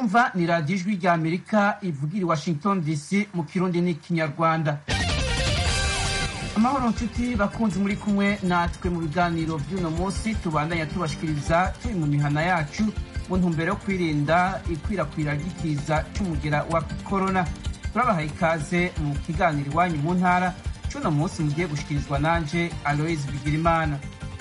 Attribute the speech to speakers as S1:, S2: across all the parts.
S1: mwumva ni radiyo ijwi rya amerika ivugira i washington dc mu kirundi n'ikinyarwanda amahoro nshuti bakunzi muri kumwe natwe mu biganiro by'uno munsi tubandanya tubashikiriza turi mu mihana yacu mu ntumbero yo kwirinda ikwirakwira ry'ikiza cy'umugera wa korona turabahaye ikaze mu kiganiro iwanyu mu ntara cy'uno munsi mugiye gushikirizwa nanje aloise bigirimana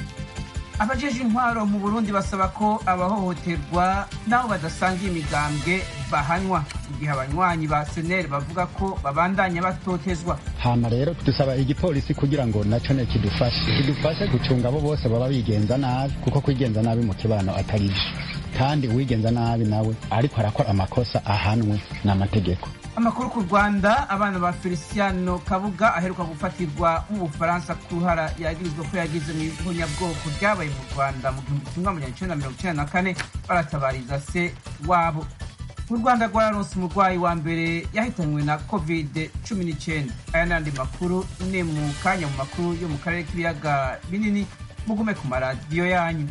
S1: abajeje intwaro mu burundi basaba ko abahohoterwa n'abo badasangiye imigambwe bahanywa igihe abanywanyi ba seneri bavuga ko babandanya batotezwa
S2: hama rero dusaba igipolisi kugira ngo naco ne kidufashe kidufashe gucunga abo bose baba bigenza nabi kuko kwigenza nabi mu kibano atari vyo kandi uwigenza nabi nawe ariko arakora amakosa ahanwe n'amategeko
S1: amakuru ku rwanda abana ba feliciano kabuga aheruka gufatirwa mu bufaransa ku ruhara yagirizwa ko yagize mu ihonyabwoko ryabaye mu rwanda mu gihumbi kimwe amajana icenda mirongo icenda na kane baratabariza se wabo u rwanda rwararonse umurwayi wa mbere yahitanywe na covid cumi n'icyenda aya n'andi makuru ni mu kanya mu makuru yo mu karere k'ibiyaga binini mugume ku maradiyo yanyu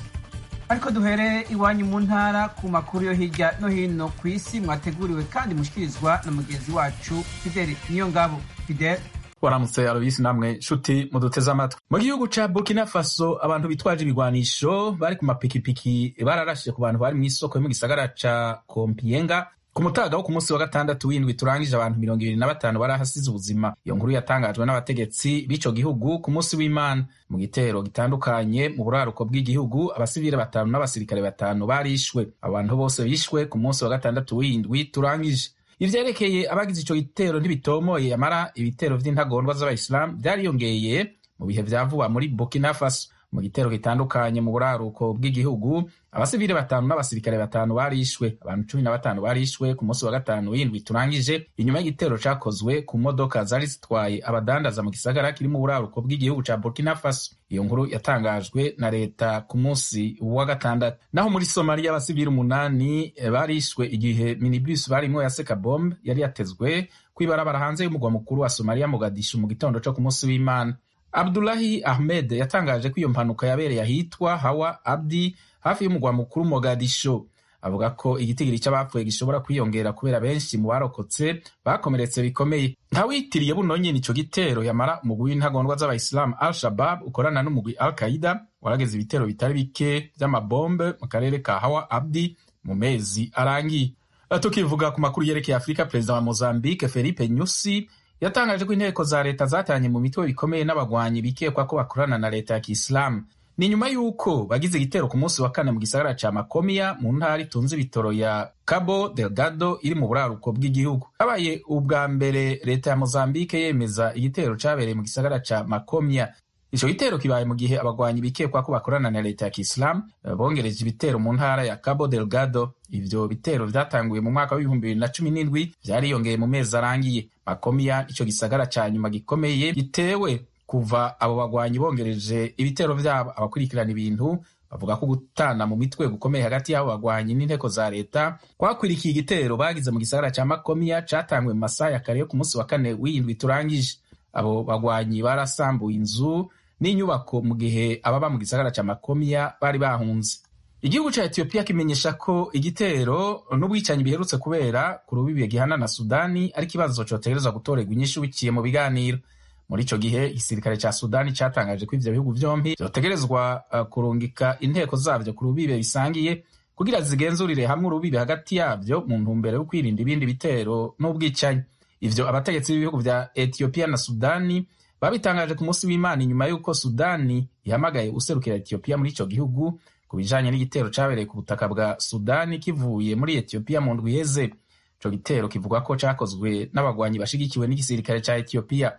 S1: ariko duhere iwanyu mu ntara ku makuru yo hirya no hino ku isi mwateguriwe kandi mushikirizwa na mugenzi wacu fideli niyo ngabo fideli
S3: waramutse aloyisi namwe nshuti muduteze amatwi mu gihugu ca burkina faso abantu bitwaje ibigwanisho bari ku mapikipiki bararashije ku bantu bari mw'isoko yo mu gisagara ca kompiyenga ku mutaga wo ku munsi wa gatandatu w'indwi turangije abantu mirongo ibiri na batanu barahasize ubuzima iyo nkuru yatangajwe n'abategetsi b'ico gihugu ku munsi w'imana mu gitero gitandukanye mu buraruko bw'igihugu abasivile batanu n'abasirikare batanu barishwe abantu bose bishwe ku munsi wa gatandatu w'indwi turangije ivyerekeye abagize ico gitero ntibitomoye amara ibitero vy'intagondwa z'abayisilamu vyariyongeye mu bihe vya vuba muri burkina faso mu gitero gitandukanye mu buraruko bw'igihugu abasivile batanu n'abasirikare batanu barishwe abantu cumi na batanu barishwe ku munsi wa gatanu w'indwi turangije inyuma y'igitero cakozwe ku modoka zari zitwaye abadandaza mu gisagara kiri mu buraruko bw'igihugu ca burkina faso iyo nkuru yatangajwe na leta ku munsi wa gatandatu naho muri somaliya abasivile umunani barishwe igihe minibus barimwo ya seka bombe yari yatezwe kw'ibarabara hanze y'umugwa mukuru wa somaliya mogadishu mu gitondo co ku munsi w'imana abdulahi ahmed yatangaje ko iyo mpanuka yabereye ahitwa hawa abdi hafi y'umugwa mukuru mogadisho avuga ko igitigiri cy'abapfuye gishobora kwiyongera kubera benshi mu barokotse bakomeretse bikomeye ntawitiriye buno nyene ico gitero yamara umugwi w'intagondwa z'abayisilamu al shabab ukorana n'umugwi al qaida warageze ibitero bitari bike vy'amabombe mu karere ka hawa abdi mu mezi arangiye tukivuga ku makuru yerekeye afurika perezida wa mozambique felipe nyusi yatangaje ko inteko za leta zatanye mu mitwe bikomeye n'abagwanyi bikekwa ko bakorana na leta ya kisilamu ni nyuma y'uko bagize igitero ku munsi wa kane mu gisagara ca makomiya mu ntara itunze ibitoro ya cabo delgado iri mu buraruko bw'igihugu habaye ubwa mbere leta ya mozambique yemeza igitero cabereye mu gisagara ca makomiya ico gitero kibaye mu gihe abagwanyi bikekwa ko bakorana na leta ya kisilamu bongereje ibitero mu ntara ya cabo delgado ivyo bitero vyatanguye mu mwaka w'ibihumbi bibiri na cumi n'indwi vyariyongeye mu mezi arangiye makomiya ico gisagara ca nyuma gikomeye gitewe kuva abo bagwanyi bongereje ibitero vyabo abakurikirana ibintu bavuga ko gutana mu mitwe gukomeye hagati y'abo bagwanyi n'inteko za leta kwakwirikiye igitero bagize mu gisagara ca makomiya catanguye mu masaha ya kare yo ku munsi wa kane w'indwi turangije abo bagwanyi barasambuye inzu n'inyubako mu gihe ababa mu gisagara ca makomiya bari bahunze igihugu ca etiyopiya kimenyesha ko igitero n'ubwicanyi biherutse kubera ku rubibi gihana na sudani ari ikibazo cotegerezwa gutorerwa inyishu biciye mu biganiro muri ico gihe igisirikare ca sudani catangaje ko ivyo bihugu vyompi vyotegerezwa uh, kurungika inteko zavyo ku rubibe bisangiye kugira zigenzurire hamwe urubibe hagati yavyo mu ntumbero yo kwirinda ibindi bitero n'ubwicanyi ivyo abategetsi b'ibihugu vya etiyopiya na sudani babitangaje ku munsi w'imana inyuma y'uko sudani ihamagaye userukira etiyopiya muri ico gihugu ku bijanye n'igitero cabereye ku butaka bwa sudani kivuye muri etiyopiya mu ndwi iheze ico gitero kivuga ko cakozwe n'abagwanyi bashigikiwe n'igisirikare ca etiyopiya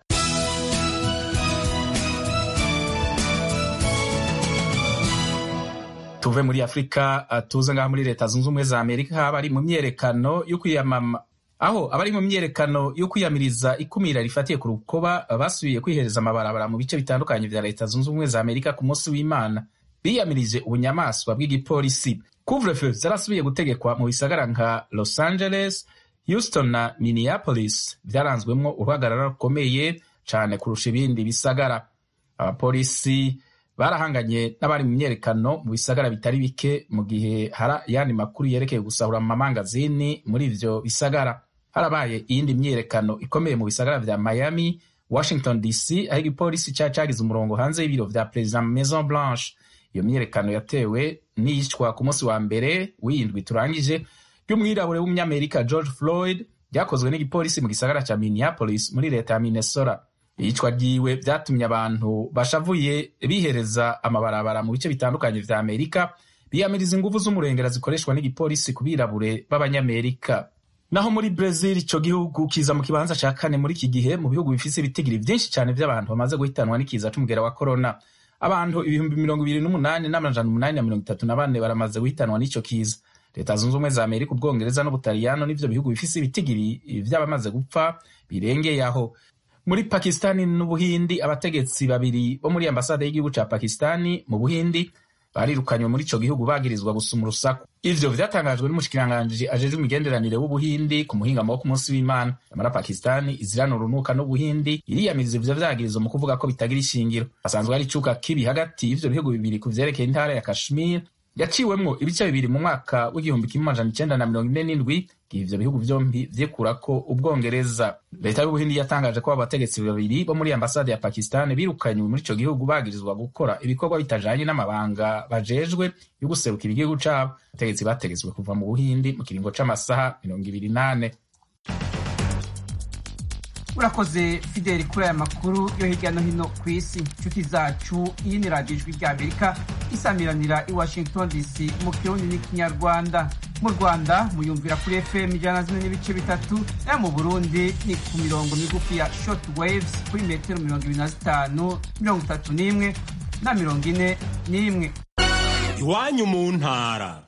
S3: tuve muri afurika tuze ngaho muri leta zunze ubumwe za amerika abari mu myerekano yo kwiyamama aho abari mu myerekano yo kwiyamiriza ikumira rifatiye ku rukoba basubiye kwihereza amabarabara mu bice bitandukanye vya leta zunze ubumwe za amerika ku munsi w'imana biyamirije ubunyamaswa bw'igipolisi couvre-feu zarasubiye gutegekwa mu bisagara nka los angeles houston na minneapolis vyaranzwemwo uruhagarara rukomeye cane kurusha ibindi bisagara abapolisi barahanganye n'abari mu myerekano mu bisagara bitari bike mu gihe hari ayandi makuru yerekeye gusahura mu mamangazini muri ivyo bisagara harabaye iyindi myerekano ikomeye mu bisagara vya miami washington dc aho igipolisi cari cagize umurongo hanze y'ibiro vya perezida maison blanche iyo myerekano yatewe n'iyicwa ku munsi wa mbere w'iyindwi turangije ry'umwirabure w'umunyamerika george floyd ryakozwe n'igipolisi mu gisagara ca minneapolis muri leta ya minnesota iyicwa ryiwe vyatumye abantu bashavuye bihereza amabarabara mu bice bitandukanye vya amerika biyamiriza inguvu z'umurengera zikoreshwa n'igipolisi ku birabure b'abanyamerika naho muri Brazil ico gihugu kiza mu kibanza ca kane muri iki gihe mu bihugu bifise ibitigiri vyinshi cane vy'abantu bamaze guhitanwa n'ikiza c'umugera wa corona abantu ibihumbi mirongo ibiri n'umunani n'amajana umunani na mirongo itatu na bane baramaze guhitanwa n'ico kiza leta zunze ubumwe za amerika ubwongereza n'ubutaliyano n'ivyo bihugu bifise ibitigiri vy'abamaze gupfa birengeye aho muri pakistani n'ubuhindi abategetsi babiri bo muri ambasade y'igihugu ca pakistani mu buhindi barirukanywe muri ico gihugu bagirizwa gusuma urusaku ivyo vyatangajwe n'umushikiranganji ajejwe imigenderanire w'ubuhindi ku muhingamo wo ku munsi w'imana nyamara pakistani izirana urunuka n'ubuhindi iriyamiriza ivyo vyagirizo mu kuvuga ko bitagira ishingiro hasanzwe hari icuka kibi hagati y'ivyo bihugu bibiri ku vyerekeye intara ya kashmir yaciwemwo ibice bibiri mu mwaka w'igihumbi kimwe amajana icenda na mirongo ine n'indwi igihe ivyo bihugu vyombi vyikurako ubwongereza leta y'ubuhindi yatangaje ko abo bategetsi babiri bo muri ambasade ya pakistan birukanywe muri ico gihugu bagirizwa gukora ibikorwa bitajanye n'amabanga bajejwe yo guserukira igihugu cabo abategetsi bategetswe kuva mu buhindi mu kiringo c'amasaha mirongo ibiri n'ane
S1: urakoze fideli kuri aya makuru yo hirya no hino ku isi inshuti zacu iyi ni radiyo ijwi rya amerika isamiranira i washington dc mu kirundi n'ikinyarwanda mu rwanda muyumvira kuri fm ijana na zimwe n'ibice bitatu nayo mu burundi ni ku mirongo migufi ya short waves kuri metero mirongo ibiri na zitanu mirongo itatu n'imwe na mirongo ine n'imwe
S4: iwanyu mu ntara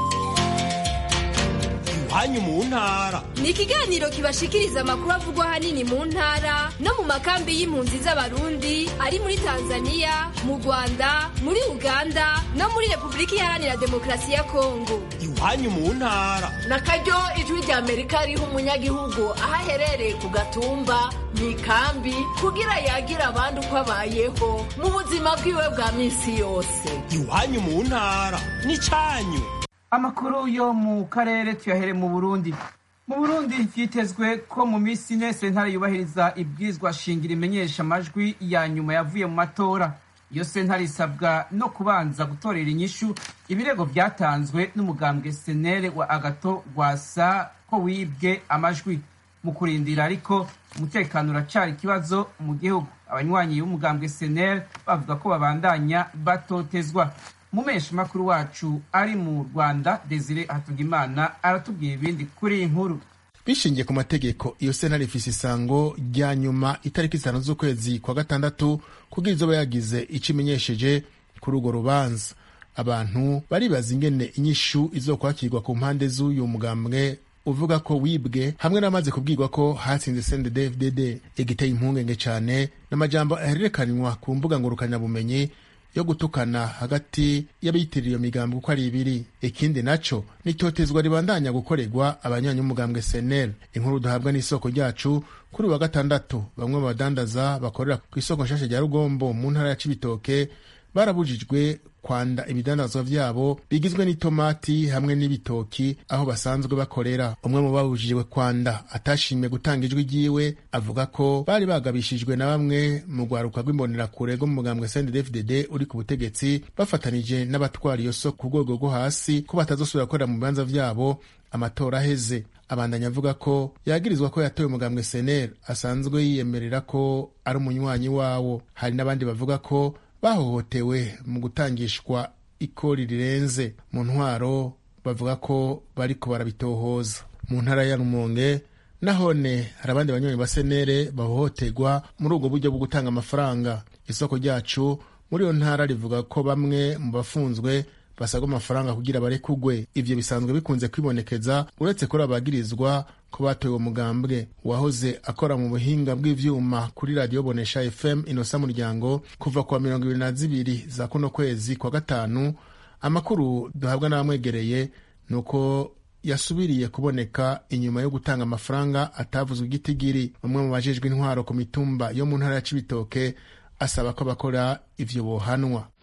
S4: iwanyu mu ntara
S5: ni ikiganiro kibashikiriza amakuru avugwa ahanini mu ntara no mu makambi y'impunzi z'abarundi ari muri tanzania mu rwanda muri uganda no muri repubulika iharanira demokarasi ya kongo
S4: iwanyu mu ntara
S6: na karyo ijwi rya amerika riha umunyagihugu aho aherereye ku gatumba mu ikambi kugira yagira abandi uko abayeho mu buzima bwiwe bwa minsi yose
S4: iwanyu mu ntara n'icanyu
S1: amakuru yo mu karere tuyahere mu burundi mu burundi vyitezwe ko mu minsi ine sentare yubahiriza ibwirizwa shingiro imenyesha amajwi ya nyuma yavuye mu matora iyo sentare isabwa no kubanza gutorera inyishu ibirego vyatanzwe n'umugambwe senere wa agato rwasa ko wibwe amajwi mu kurindira ariko umutekano uracari ikibazo mu gihugu abanywanyi b'umugambwe senere bavuga ko babandanya batotezwa mumesha makuru wacu ari mu rwanda desire hatugimana aratubwira ibindi kuri iyi nkuru
S7: bishingiye ku mategeko iyo sentare ifise isango rya nyuma itariki zitanu z'ukwezi kwa gatandatu kugira izoba yagize ico imenyesheje kuri urwo rubanza abantu baribaza ingene inyishu izokwakirwa ku mpande z'uyu mugambwe uvuga ko wibwe hamwe n'amaze kubwirwa ko hatsinze CNDD-FDD igiteye impungenge cane n'amajambo ahererekanywa ku mbuga ngurukanabumenyi yo gutukana hagati y'abiyitirira iyo migambo uko ari ibiri ikindi naco nitotezwa ribandanya gukorerwa abanyanyi b'umugambwe senel inkuru duhabwa n'isoko ryacu kuri wa gatandatu bamwe mu badandaza bakorera ku isoko nshasha rya rugombo mu ntara ya cibitoke barabujijwe kwanda ibidandazwa vyabo bigizwe n'itomati hamwe n'ibitoki aho basanzwe bakorera umwe mu babujijwe kwanda atashimye gutanga ijwi ryiwe avuga ko bari bagabishijwe na bamwe mu rwaruka rw'imbonerakure rwo mu mugambwe CNDD-FDD uri ku butegetsi bafatanije n'abatwara iyo soko ku rwego rwo hasi ko batazosubira gukorera mu bibanza vyabo amatora aheze abandanya avuga ko yagirizwa ko yatoye umugambwe sener asanzwe yiyemerera ko ari umunywanyi wawo hari n'abandi bavuga ko bahohotewe mu gutangishwa ikori rirenze mu ntwaro bavuga ko bariko barabitohoza mu ntara ya rumonge nahone hari abandi banywanyi ba senere bahohoterwa muri ubwo buryo bwo gutanga amafaranga isoko ryacu muri iyo ntara rivuga ko bamwe mu bafunzwe basabwa amafaranga kugira barekugwe ivyo bisanzwe bikunze kwibonekeza uretse kuri abagirizwa ko batoye uwo mugambwe uwahoze akora mu buhinga bw'ivyuma kuri radiyo bonesha fm inosa muryango kuva kuwa mirongo ibiri na zibiri za kuno kwezi kwa gatanu amakuru duhabwa n'abamwegereye ni uko yasubiriye kuboneka inyuma yo gutanga amafaranga atavuzwe igitigiri umwe mu bajejwe intwaro ku mitumba yo mu ntara ya cibitoke asaba ko bakora ivyo bohanwa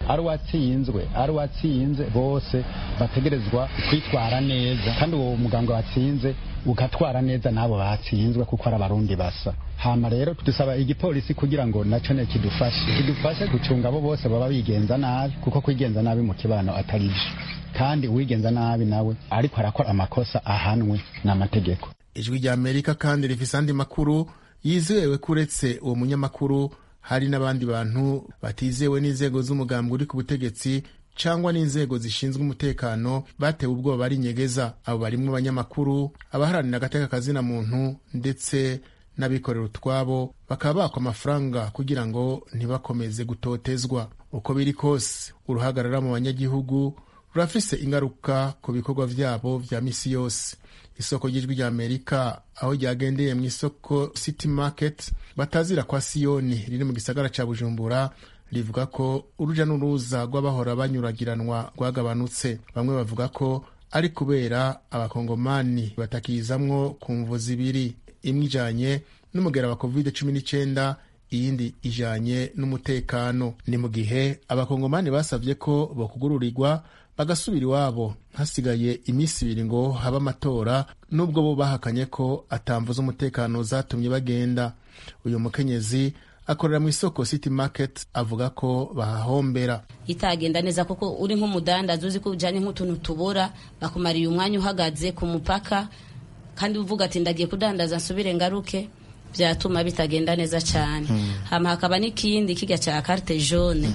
S2: ari uwatsinzwe ari uwatsinze bose bategerezwa kwitwara neza kandi uwo muganga watsinze ugatwara neza n'abo batsinzwe kuko ari abarundi basa hama rero dusaba igipolisi kugira ngo naco ne kidufashe kidufashe gucunga abo bose baba bigenza nabi kuko kwigenza nabi mu kibano atari vyo kandi uwigenza nabi nawe ariko arakora amakosa ahanwe n'amategeko
S7: ijwi rya amerika kandi rifise andi makuru yizewe ko uretse uwo munyamakuru hari n'abandi bantu batizewe n'inzego z'umugambi uri ku butegetsi cyangwa n'inzego zishinzwe umutekano batewe ubwoba bari nyegeza abo barimwo abanyamakuru abaharanira agateka kazina muntu ndetse n'abikorera utwabo bakaba bakwa amafaranga kugira ngo ntibakomeze gutotezwa uko biri kose uruhagarara mu banyagihugu rurafise ingaruka ku bikorwa vyabo vya misi yose isoko ry'ijwi rya amerika aho ryagendeye mu isoko city market batazira kwa siyoni riri mu gisagara ca bujumbura rivuga ko uruja n'uruza rw'abahora banyuragiranwa rwagabanutse bamwe bavuga ko ari kubera abakongomani batakizamwo ku mvu zibiri imwe ijanye n'umugera wa covid cumi n'icyenda iyindi ijanye n'umutekano ni mu gihe abakongomani basabye ko bokugururirwa bagasubira iwabo hasigaye iminsi ibiri ngo habe amatora nubwo bo bahakanye ko atamvu z'umutekano zatumye bagenda uyu mukenyezi akorera mu isoko city market avuga ko bahahombera
S8: itagenda neza kuko uri nk'umudandaza uzi ko ujyanye nk'utuntu tubura bakumariye umwanya uhagaze ku mupaka kandi uvuga ati ndagiye kudandaza nsubire ngaruke byatuma bitagenda neza cyane hama hakaba n'ikindi kijya cya carte jaune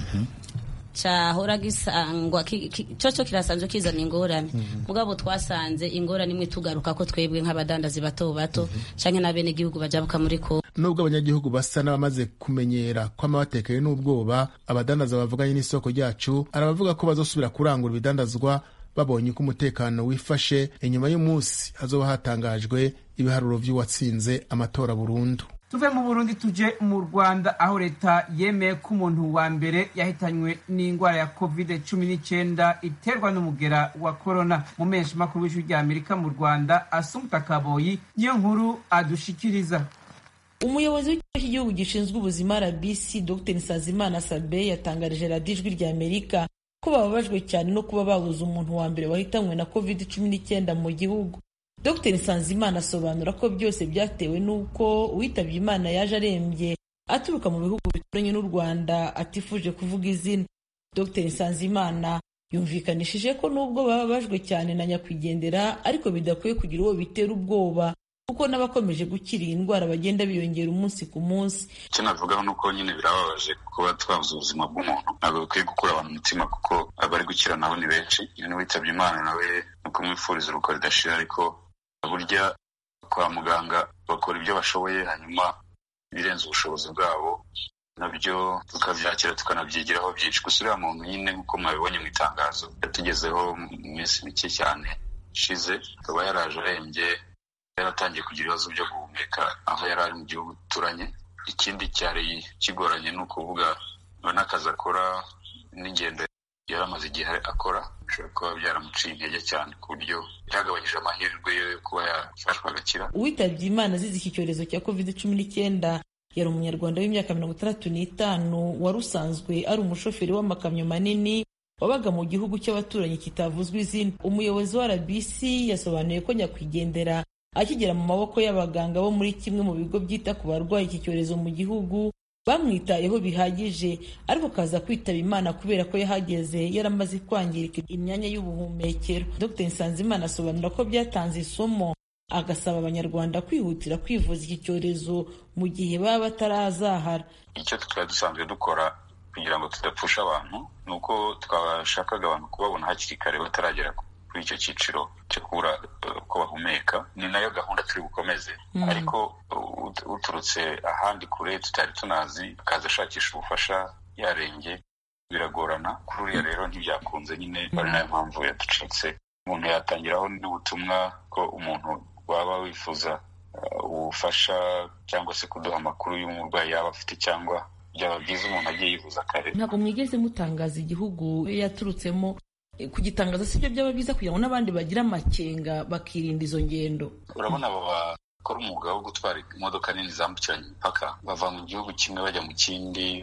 S8: cyahora gisangwa cyo kirasanzwe kizana ingorane mugabo twasanze ingorane imwe tugaruka ko twebwe nk'abadandazi bato bato cyangwa n'abene igihugu bajabuka muri ko
S7: nubwo abanyagihugu basa n'abamaze kumenyera ko amabatekeye n'ubwoba abadandaza bavuganye n'isoko ryacu arabavuga ko bazosubira kurangura ibidandazwa babonye uko umutekano wifashe inyuma y'umunsi hazoba hatangajwe ibiharuro vy'uwatsinze amatora burundu
S1: tuve mu burundi tuje mu rwanda aho leta yemeye ko umuntu wa mbere yahitanywe n'indwara ya covid cumi n'icyenda iterwa n'umugera wa korona mu menshi makuru w'ijwi rya amerika mu rwanda asumuta kaboyi niyo nkuru adushikiriza
S9: umuyobozi w'ikigo cy'igihugu gishinzwe ubuzima rbc dr nsazimana sabe yatangarije radiyo ijwi rya amerika ko bababajwe cyane no kuba babuze umuntu wa mbere wahitanywe na covid cumi n'icyenda mu gihugu dr nsanzimana asobanura ko byose byatewe n'uko uwitabye imana yaje arembye aturuka mu bihugu bituranye n'u rwanda atifuje kuvuga izina dr nsanzimana yumvikanishije ko nubwo bababajwe cyane na nyakwigendera ariko bidakwiye kugira uwo bitera ubwoba kuko n'abakomeje gukira iyi ndwara bagenda biyongera umunsi ku munsi
S10: icyo navugaho ni uko nyine birababaje kuba twabuze ubuzima bw'umuntu ntabwo bikwiye gukura abantu umutima kuko abari gukira nabo ni benshi iyo n'uwitabye imana nawe ni ukumwifuriza uruko ridashira ariko burya kwa muganga bakora ibyo bashoboye hanyuma ibirenze ubushobozi bwabo nabyo tukabyakira tukanabyigiraho byinshi gusa uriya muntu nyine nk'uko mwabibonye mu itangazo yatugezeho mu minsi mike cyane ishize akaba yaraje arembye yaratangiye kugira ibibazo byo guhumeka aho yari ari mu gihugu duturanye ikindi cyari kigoranye ni ukuvuga n'akazi akora n'ingendo yari amaze igihe akora bishobora kuba byaramuciye intege cyane ku buryo byagabanyije amahirwe yo kuba yafashwa agakira
S9: uwitabye imana azize iki cyorezo cya covid cumi n'icyenda yari umunyarwanda w'imyaka mirongo itandatu n'itanu wari usanzwe ari umushoferi w'amakamyo manini wabaga mu gihugu cy'abaturanyi kitavuzwe izina umuyobozi wa rbc yasobanuye ko nyakwigendera akigera mu maboko y'abaganga bo muri kimwe mu bigo byita ku barwayi iki cyorezo mu gihugu bamwitayeho bihagije ariko kaza kwitaba imana kubera ko yahageze yaramaze kwangirika imyanya y'ubuhumekero dr nsanzimana asobanura ko byatanze isomo agasaba abanyarwanda kwihutira kwivuza iki cyorezo mu gihe baba batarazahara
S10: icyo twari dusanzwe dukora kugira ngo tudapfusha abantu ni uko twashakaga abantu kubabona hakiri kare bataragera kuri icyo cyiciro cyo kubura uko bahumeka ni nayo gahunda turi bukomeze ariko uturutse ahandi kure tutari tunazi akaza ashakisha ubufasha yarenge biragorana kuri uriya rero ntibyakunze nyine ari nayo mpamvu yaducitse umuntu yatangiraho n'ubutumwa ko umuntu waba wifuza ubufasha cyangwa se kuduha amakuru y'umurwayi yaba afite cyangwa byaba byiza umuntu agiye yivuza kare
S9: ntabwo mwigeze mutangaza igihugu yaturutsemo kugitangaza si byo byaba byiza kugira ngo n'abandi bagire amakenga bakirinda izo ngendo
S10: urabona abo bakora umwuga wo gutwara imodoka nini zambukiranya imipaka bava mu gihugu kimwe bajya mu kindi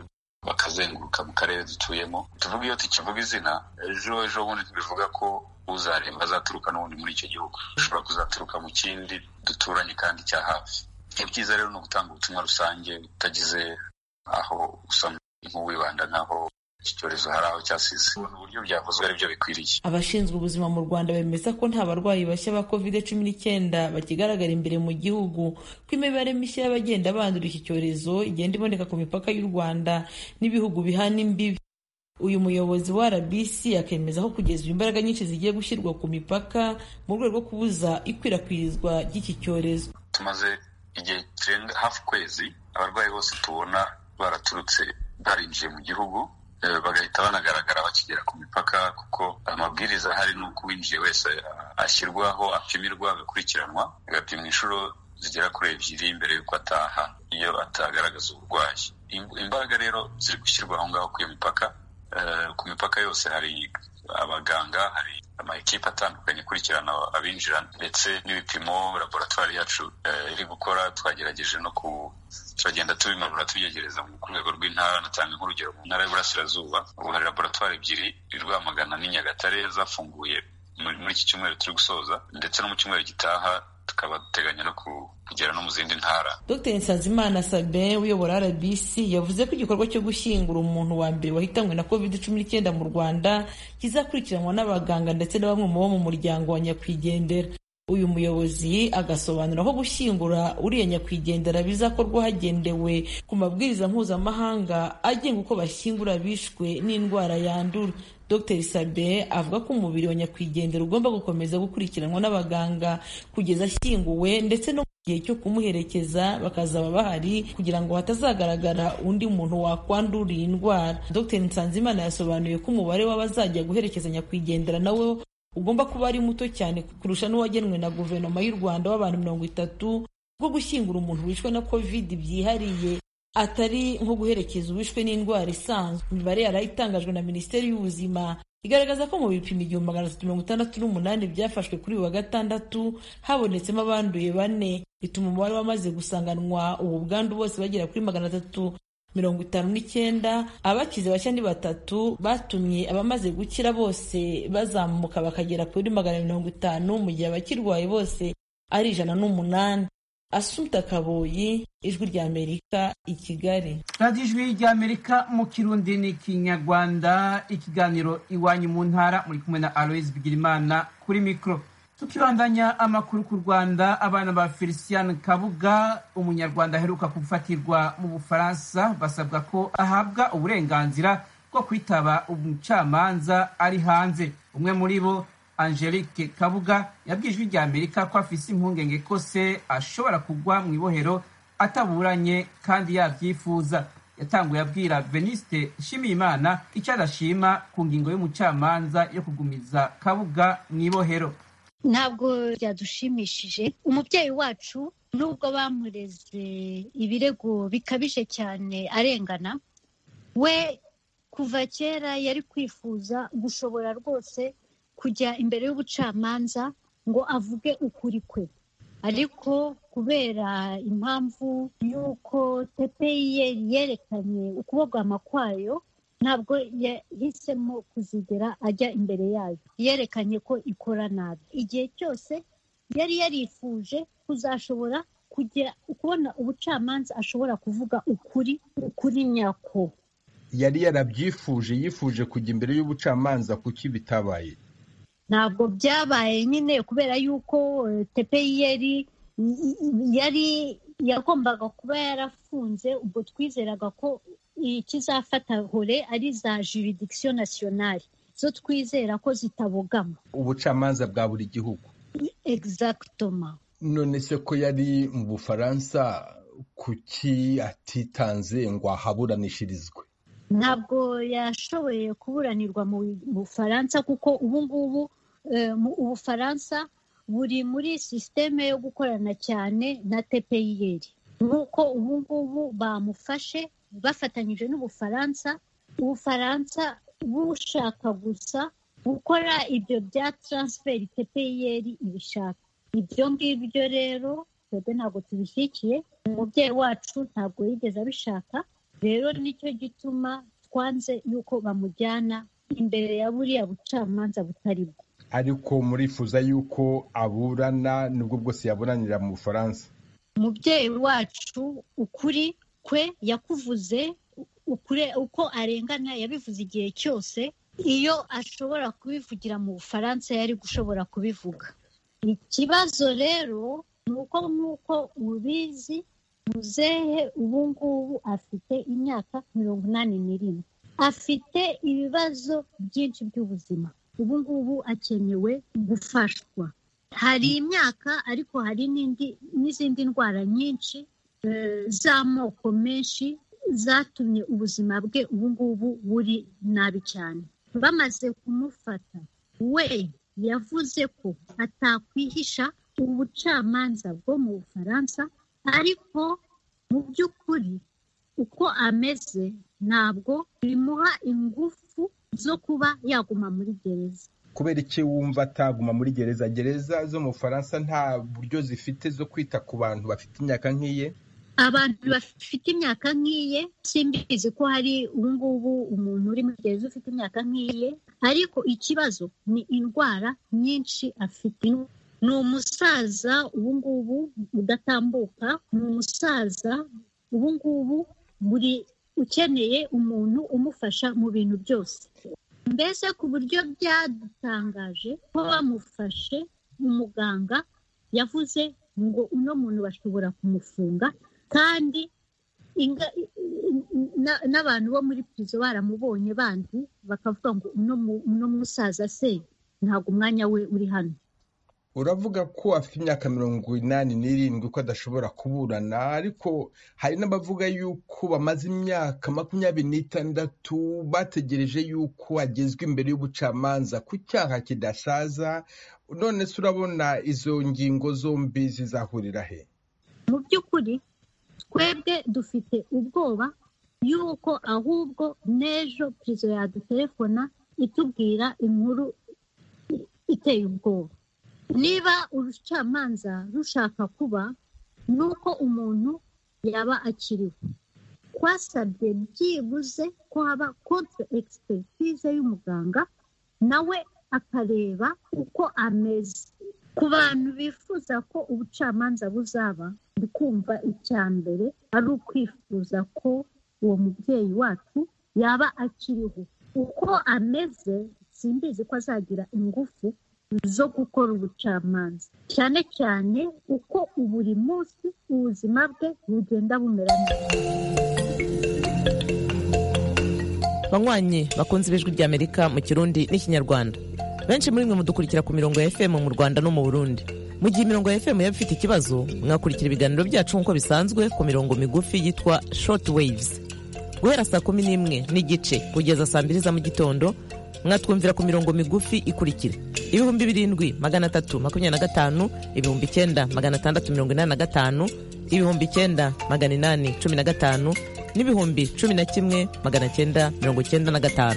S10: bakazenguruka mu karere dutuyemo tuvuga iyo tukivuga izina ejo ejo bundi tubivuga ko uzaremba azaturuka n'ubundi muri icyo gihugu ushobora kuzaturuka mu kindi duturanye kandi cya hafi ibyiza rero ni ugutanga ubutumwa rusange utagize aho usa nk'uwibanda nk'aho iki cyorezo hari aho cyasize ubona uburyo byavuzwe ari byo bikwiriye
S9: abashinzwe ubuzima mu rwanda bemeza ko nta barwayi bashya ba covid cumi n'icyenda bakigaragara imbere mu gihugu ko imibare mishya y'abagenda bandura iki cyorezo igenda iboneka ku mipaka y'u rwanda n'ibihugu bihana imbibi uyu muyobozi wa rbc akemeza ko kugeza ubu imbaraga nyinshi zigiye gushyirwa ku mipaka mu rwego rwo kubuza ikwirakwizwa ry'iki cyorezo
S10: tumaze igihe kirenga hafi ukwezi abarwayi bose tubona baraturutse barinjiye mu gihugu bagahita banagaragara bakigera ku mipaka kuko amabwiriza ahari ni uko uwinjiye wese ashyirwaho apimirwa agakurikiranwa agapimwa inshuro zigera kuri ebyiri mbere y'uko ataha iyo atagaragaza uburwayi imbaraga rero ziri gushyirwa aho ngaho ku iyo mipaka ku mipaka yose hari abaganga hari amakipe atandukanye akurikirana abinjira ndetse n'ibipimo laboratwari yacu iri gukora twagerageje no ku turagenda tubimanura tubyegereza ku rwego rw'intara natanga nk'urugero mu ntara y'uburasirazuba ubu hari laboratwari ebyiri i rwamagana n'i nyagatare zafunguye muri iki cyumweru turi gusoza ndetse no mu cyumweru gitaha tukaba duteganya no kugera no mu zindi ntara
S9: dr nsanzimana sabin uyobora rbc yavuze ko igikorwa cyo gushyingura umuntu wa mbere wahitanywe na covid cumi n'icyenda mu rwanda kizakurikiranwa n'abaganga ndetse na bamwe mu bo mu muryango wa nyakwigendera uyu muyobozi agasobanura ko gushyingura uriya nyakwigendera bizakorwa hagendewe ku mabwiriza mpuzamahanga agenga uko bashyingura bishwe n'indwara yandura dr sabe avuga ko umubiri wa nyakwigendera ugomba gukomeza gukurikiranwa n'abaganga kugeza ashyinguwe ndetse no mu gihe cyo kumuherekeza bakazaba bahari kugira ngo hatazagaragara undi muntu wakwandura iyi ndwara dr nsanzimana yasobanuye ko umubare w'abazajya guherekeza nyakwigendera nawe ugomba kuba ari muto cyane kurusha n'uwagenwe na guverinoma y'u rwanda w'abantu mirongo itatu bwo gushyingura umuntu wishwe na covid byihariye atari nko guherekeza uwishwe n'indwara isanzwe imibare yari itangajwe na minisiteri y'ubuzima igaragaza ko mu bipimo igihumbi magana atatu mirongo itandatu n'umunani byafashwe kuri uyu wa gatandatu habonetsemo abanduye bane bituma umubare wamaze gusanganwa ubu bwandu bose bagera kuri magana atatu mirongo itanu n'icyenda abakize bashya ni batatu batumye abamaze gukira bose bazamuka bakagera kuri magana mirongo itanu mu gihe abakirwaye bose ari ijana n'umunani asumta kaboyi ijwi ry'amerika i kigali
S1: radiyo ijwi ry'amerika mu kirundi ni kinyarwanda ikiganiro iwanyu mu ntara muri kumwe na aloise bigirimana kuri mikoro tukibandanya amakuru ku rwanda abana ba felicien kabuga umunyarwanda aheruka gufatirwa mu bufaransa basabwa ko ahabwa uburenganzira bwo kwitaba umucamanza ari hanze umwe muri bo angelique kabuga yabwiye ijwi rya amerika ko afise impungenge ko se ashobora kugwa mu ibohero ataburanye kandi yabyifuza yatanguye abwira veniste nshimiyimana icyo adashima ku ngingo y'umucamanza yo kugumiza kabuga mu ibohero
S11: ntabwo byadushimishije umubyeyi wacu nubwo bamureze ibirego bikabije cyane arengana we kuva kera yari kwifuza gushobora rwose kujya imbere y'ubucamanza ngo avuge ukuri kwe ariko kubera impamvu y'uko tepeyeri yerekanye ukubogama kwayo ntabwo yahisemo kuzigera ajya imbere yayo yerekanye ko ikora nabi igihe cyose yari yarifuje kuzashobora kujya kubona ubucamanza ashobora kuvuga ukuri ukuri nyako
S12: yari yarabyifuje yifuje kujya imbere y'ubucamanza kuki bitabaye
S11: ntabwo byabaye nyine kubera yuko tepeyeri yari yagombaga kuba yarafunze ubwo twizeraga ko ikizafata hore ari za juridikisiyo nasiyonari zo twizera ko zitabogama
S12: ubucamanza bwa buri gihugu
S11: egizagitoma
S12: none se ko yari mu bufaransa kuki atitanze ngo ahaburanishirizwe
S11: ntabwo yashoboye kuburanirwa mu bufaransa kuko ubu ngubu ubufaransa buri muri sisiteme yo gukorana cyane na tepeyeri nk'uko ubu ngubu bamufashe bafatanyije n'ubufaransa ubufaransa bushaka gusa gukora ibyo bya taransiferi tepeyeri ibishaka ibyo ngibyo rero twebwe ntabwo tubishyigikiye umubyeyi wacu ntabwo yigeze abishaka rero nicyo gituma twanze yuko bamujyana imbere ya buriya bucamanza butari bwo
S12: ariko murifuza yuko aburana nubwo bwose yaburanira mu bufaransa
S11: umubyeyi wacu ukuri kwe yakuvuze ukure uko arengana yabivuze igihe cyose iyo ashobora kubivugira mu bufaransa yari gushobora kubivuga ikibazo rero ni uko nk'uko ubizi muzehe ubu ngubu afite imyaka mirongo inani n'irindwi afite ibibazo byinshi by'ubuzima ubu ngubu akenewe gufashwa hari imyaka ariko hari n'indi n'izindi ndwara nyinshi z'amoko menshi zatumye ubuzima bwe ubu ngubu buri nabi cyane bamaze kumufata we yavuze ko atakwihisha ubucamanza bwo mu bufaransa ariko mu by'ukuri uko ameze ntabwo bimuha ingufu zo kuba yaguma muri gereza
S12: kubera iki wumva ataguma muri gereza gereza zo mu bufaransa nta buryo zifite zo kwita ku bantu bafite imyaka nk'iye
S11: abantu bafite imyaka nk'iye simbizi ko hari ubu ngubu umuntu uri muri gereza ufite imyaka nk'iye ariko ikibazo ni indwara nyinshi afite ni umusaza ubu ngubu udatambuka ni umusaza ubu ngubu buri ukeneye umuntu umufasha mu bintu byose mbese ku buryo byadutangaje ko bamufashe umuganga yavuze ngo uno muntu bashobora kumufunga kandi n'abantu bo muri pirizo baramubonye bandi bakavuga ngo uno musaza se ntabwo umwanya we uri hano
S12: uravuga ko afite imyaka mirongo inani n'irindwi ko adashobora kuburana ariko hari n'abavuga yuko bamaze imyaka makumyabiri n'itandatu bategereje yuko agezwa imbere y'ubucamanza ku cyaha kidasaza none se urabona izo ngingo zombi zizahurira he
S11: mu by'ukuri twebwe dufite ubwoba y'uko ahubwo n'ejo pirizo yadutelefona itubwira inkuru iteye ubwoba niba urucamanza rushaka kuba ni uko umuntu yaba akiriho twasabye byibuze ko haba kontre egisipegitize y'umuganga nawe akareba uko ameze ku bantu bifuza ko ubucamanza buzaba ndi kumva icya mbere ari ukwifuza ko uwo mubyeyi wacu yaba akiriho uko ameze simbizi ko azagira ingufu zo gukora ubucamanza cyane cyane uko buri munsi ubuzima bwe bugenda bumera neza
S13: banywanyi bakunze ibijwi ry'amerika mu kirundi n'ikinyarwanda benshi muri mwe mudukurikira ku mirongo ya fm mu rwanda no mu burundi mu gihe imirongo ya fm yaba ifite ikibazo mwakurikira ibiganiro byacu nk'uko bisanzwe ku mirongo migufi yitwa short waves guhera saa kumi n'imwe n'igice kugeza saa mbiri za mu gitondo mwatwumvira ku mirongo migufi ikurikira ibihumbi birindwi magana atatu makumyabiri na gatanu ibihumbi icyenda magana atandatu mirongo inani na gatanu ibihumbi icyenda magana inani cumi na gatanu n'ibihumbi cumi na kimwe magana cyenda mirongo cyenda na gatanu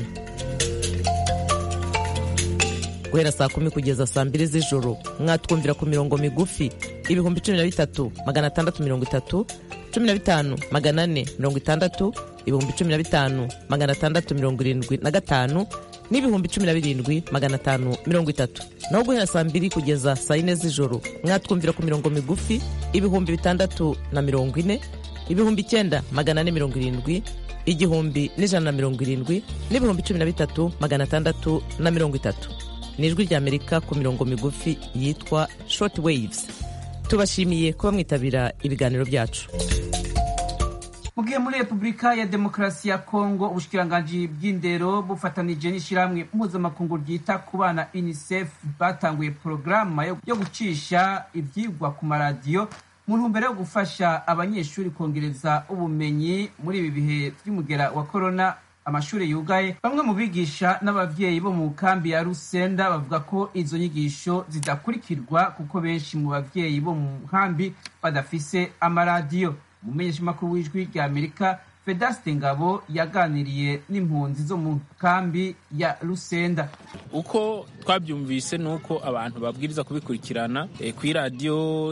S13: guhera saa kumi kugeza saa mbiri z'ijoro mwatwumvira ku mirongo migufi ibihumbi cumi na bitatu magana atandatu mirongo itatu cumi na bitanu magana ane mirongo itandatu ibihumbi cumi na bitanu magana atandatu mirongo irindwi na gatanu n'ibihumbi cumi na birindwi magana atanu mirongo itatu naho guhera saa mbiri kugeza saa yine z'ijoro mwatwumvira ku mirongo migufi ibihumbi bitandatu na mirongo ine ibihumbi icyenda magana ane mirongo irindwi igihumbi n'ijana na mirongo irindwi n'ibihumbi cumi na bitatu magana atandatu na mirongo itatu ni ijwi ry'amerika ku mirongo migufi yitwa short waves tubashimiye kuba mwitabira ibiganiro byacu
S1: mu gihe muri repubulika ya demokarasi ya kongo ubushikiranganji bw'indero bufatanije n'ishyirahamwe mpuzamakungu ryita ku bana unicef batanguye porogaramu yo gucisha ibyigwa ku maradiyo mu ntumbero yo gufasha abanyeshuri kongereza ubumenyi muri ibi bihe by'umugera wa korona amashuri yugaye bamwe mu bigisha n'ababyeyi bo mu kambi ya rusenda bavuga ko izo nyigisho zidakurikirwa kuko benshi mu babyeyi bo mu nkambi badafise amaradiyo umumenyeshamakuru w'ijwi rya amerika vedaste ngabo yaganiriye n'impunzi zo mu kambi ya rusenda
S14: uko twabyumvise ni uko abantu babwiriza kubikurikirana ku iradiyo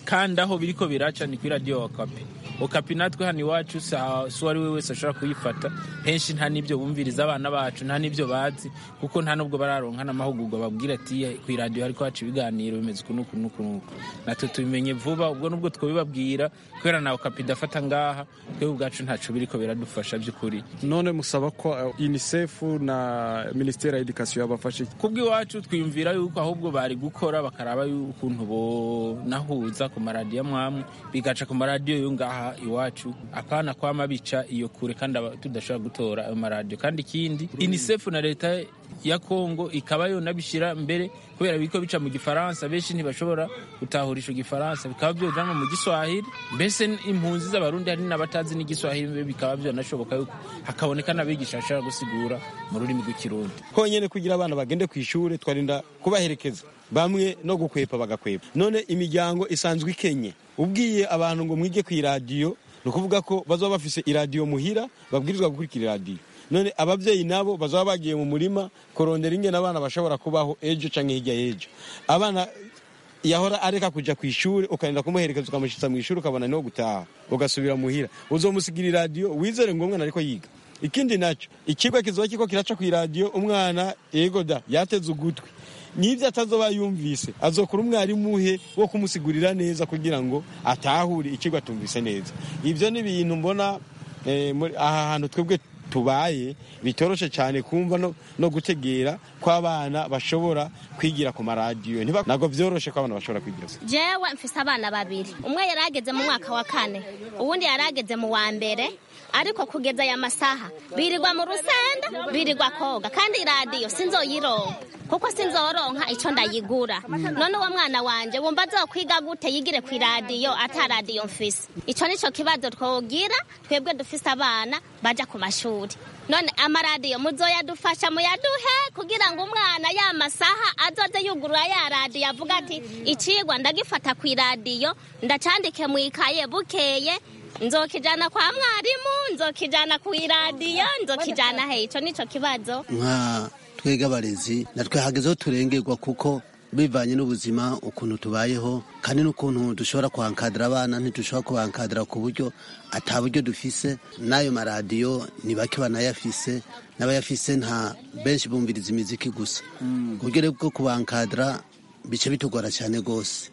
S14: kandi aho biriko biraca ni kuri radiyo okapi okapi natwe hano iwacu si uwo ari we wese ashobora kuyifata henshi nta n'ibyo bumviriza abana bacu nta n'ibyo bazi kuko nta n'ubwo bararonka n'amahugurwa babwira ati ku iradiyo hariko haca ibiganiro bimeze uku n'uku n'uku n'uku natwe tubimenye vuba ubwo nubwo twabibabwira kubera na okapi idafata ngaha twebwe ubwacu ntaco biriko biradufasha by'ukuri
S15: none musaba ko unicef na minisiteri ya edikasiyo yabafashe
S14: kubw'iwacu twiyumvira yuko ahubwo bari gukora bakaraba ukuntu bonahuza ku maradiyo amwamwe bigaca ku maradiyo yo ngaha iwacu apana kwama bica iyo kure kandi tudashobora gutora ayo maradiyo kandi ikindi unicef na leta ya kongo ikaba yonabishyira mbere kubera biko bica mu gifaransa benshi ntibashobora gutahurisha igifaransa bikaba byojanwa mu giswahili mbese impunzi z'abarundi hari n'abatazi n'igiswahili bikaba byonashoboka yuko hakaboneka n'abigisha bashobora gusigura mu rurimi rw'ikirundi
S16: honyine kugira abana bagende ku ishuri twarinda kubaherekeza bamwe no gukwepa bagakwepa none imiryango isanzwe ikenye ubwiye abantu ngo mwige ku iradiyo ni ukuvuga ko bazaba bafise iradiyo muhira babwirizwa gukurikira iradiyo none ababyeyi nabo bazaba bagiye mu murima kurondera ingene abana bashobora kubaho ejo cyangwa hirya y'ejo abana yahora areka kujya ku ishuri ukarinda kumuherekeza ukamushyitsa mu ishuri ukabona niho gutaha ugasubira muhira uzomusigira iradiyo wizere ngo umwana ariko yiga ikindi nacyo ikigo kizoba kiko kiraca ku iradiyo umwana yego da yateze ugutwi n'ibyo atazoba yumvise azokora umwarimu uhe wo kumusigurira neza kugira ngo atahure ikigo atumvise neza ibyo ni ibintu mbona aha hantu twebwe tubaye bitoroshe cyane kumva no, no gutegera ko abana bashobora kwigira ku maradiyo ntabwo byoroshe ko abana bashobora kwigira
S17: jewe mfise abana babiri umwe yarageze mu mwaka wa kane uwundi yarageze mu wa mbere ariko kugeza aya masaha birirwa mu rusenda birirwa koga kandi iradiyo sinzoyironka kuko sinzoronka icyo ndayigura none uwo mwana wanje wumva azokwiga gute yigire ku iradiyo ata radiyo mfise icyo nicyo kibazo twogira twebwe dufise abana baja ku mashuri none amaradiyo muzoyadufasha muyaduhe kugira ngo umwana ya masaha azoze yugurura ya radiyo avuga ati icigwa ndagifata ku iradiyo ndacandike mu ikaye bukeye nzokijana kwa mwarimu nzokijana ku iradiyo nzokijana he ico nico kibazo
S18: nka twega abarezi natwe hagezeho turengerwa kuko bivanye n'ubuzima ukuntu tubayeho kandi n'ukuntu dushobora kwankadira abana ntidushobora kubankadira ku buryo ata buryo dufise n'ayo maradiyo ni bake banayafise n'abayafise nta benshi bumviriza imiziki gusa ku buryo bwo kubankadira bice bitugora cyane rwose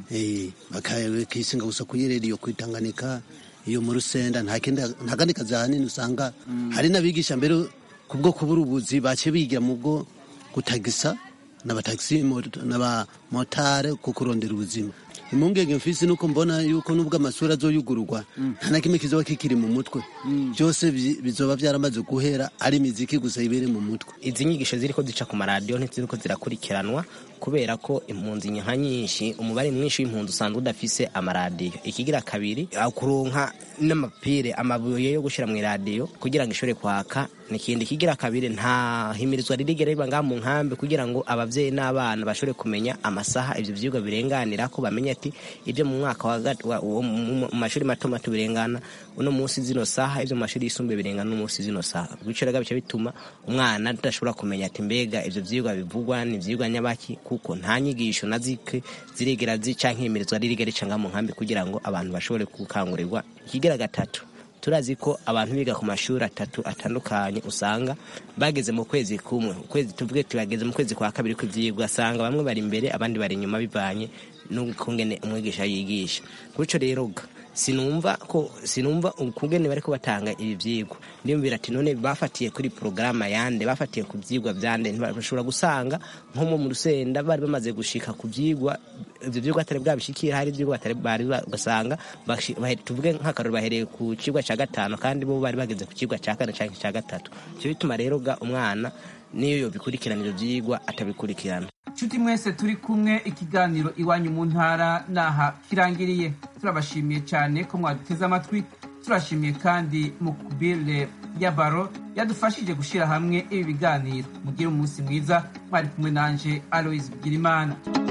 S18: bakisinga gusa kuyireriyo kwitanganika iyo mu rusenda nta kandi kazi ahanini usanga hari n'abigisha mbere kubwo kubura ubuzi bace bigira mu bwo gutagisa n'abatagisi n'abamotare ku kurondera ubuzima impungenge mfise nuko mbona yuko nubwo amashuri azoyugururwa nta na kimwe kizoba kikiri mu mutwe byose bizoba byaramaze guhera ari imiziki gusa ibere mu mutwe
S19: izi nyigisho ziriko zica ku maradiyo ntiziriko zirakurikiranwa kubera ko impunzi nka nyinshi umubare mwinshi w'impunzi usanzwe udafise amaradiyo ikigira kabiri kuronka n'amapire amabuye yo gushyira mu iradiyo kugira ngo ishobore kwaka nikindi kigira kabiri nta himirizwa ririgera riba ngaha mu nkambi kugira ngo abavyeyi n'abana bashobore kumenya amasaha ivyo vyigwa birenganira ko bamenye ati ibyo mu mwaka wa mu mashuri mato mato birengana uno munsi zino saha ivyo mu mashuri yisumbuye birengana uno munsi zino saha bityo rero bica bituma umwana adashobora kumenya ati mbega ivyo vyigwa bivugwa ni vyigwa nyabaki kuko nta nyigisho na zike zirigera zica nk'imirizwa ririgera rica ngaha mu nkambi kugira ngo abantu bashobore gukangurirwa ikigira gatatu turazi ko abantu biga ku mashuri atatu atandukanye usanga bageze mu kwezi kumwe ukwezi tuvuge tubageze mu kwezi kwa kabiri kw'ivyigwa asanga bamwe bari imbere abandi bari inyuma bivanye n'ukungene umwigisha yigisha gutyo rero sinumva ko sinumva ukungene bariko batanga ibi vyigwa ndiyumvira ati none bafatiye kuri porogaramu yande bafatiye ku vyigwa vyande bashobora gusanga nko mu rusenda bari bamaze gushika ku vyigwa ivyo vyigwa atari bwabishikira hari ivyigwa batari bari basanga tuvuge nk'akarori bahereye ku cigwa ca gatanu kandi bo bari bageze ku cigwa ca kane canke ca gatatu ico bituma rero ga umwana niyo yobikurikirana ivyo vyigwa atabikurikirana
S1: nshuti mwese turi kumwe ikiganiro iwanyu mu ntara naha kirangiriye turabashimiye cyane ko mwaduteze amatwi turashimiye kandi mukubire ya baro yadufashije gushyira hamwe ibi biganiro mugire umunsi mwiza mwari kumwe nanje aloise bigirimana